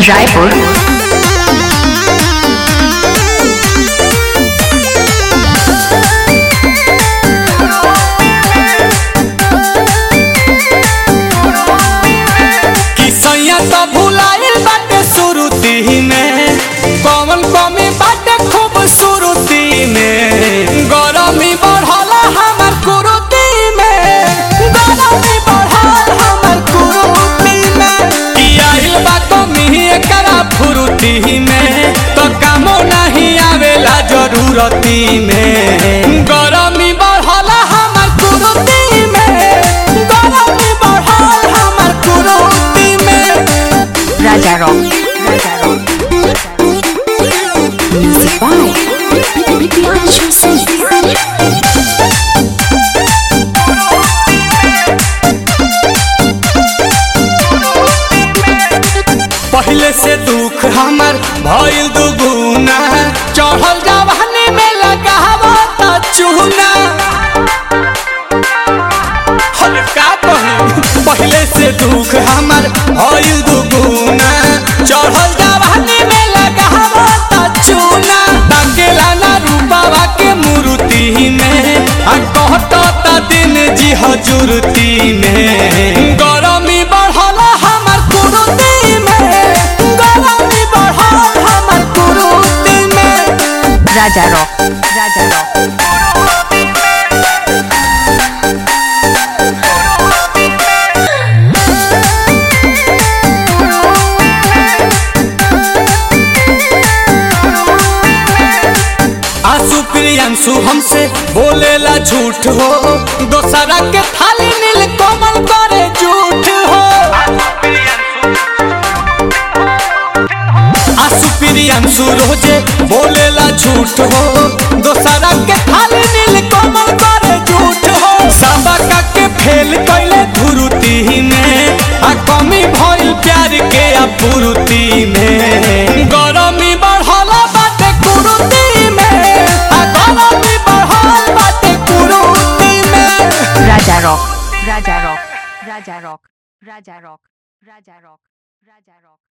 रायपुर कि सैया तो भुलाइल बाटे सुरुती में कौन कमी बाटे खूबसूरती में गरमी बढ़ला हमर कुरुती में गरमी बढ़ल हमर कुरुती में कि आइल बा कमी एकरा फुरुती में तो कामो नहीं आवेला जरूरती में गरमी बढ़ला हमर कुरुती में गरमी बढ़ल हमर कुरुती में राजा रॉक राजा rock music by Priyanshu Singh पहले से दुख हमर भइल दुगुना चढ़ल जवानी में लगावा त चूना हर का कही पहले से दुख हमर भइल दुगुना चढ़ल जवानी में लगावा त चूना ताकेला ना रूपावा के मूर्ति में आ कहत त दिन जी हजूरती में गरमी बढ़ल हमर कुरुती में गरमी बढ़ल हमर कुरुती में राजा रॉक राजा रॉक आंसू प्रियांशु हमसे बोलेला झूठ हो दोसरा के थाली नील कोमल करे झूठ हो आंसू प्रियांशु रोजे बोलेला झूठ हो दोसरा के थाली नील कोमल करे झूठ हो सबका के फेल कैले धुरुती में आ कमी भइल प्यार के अपूर्ति में गरमी बढ़ल बाटे कुरुती में आ गरमी बढ़ल बाटे कुरुती में राजा रॉक राजा रॉक राजा रॉक राजा रॉक राजा रॉक राजा रॉक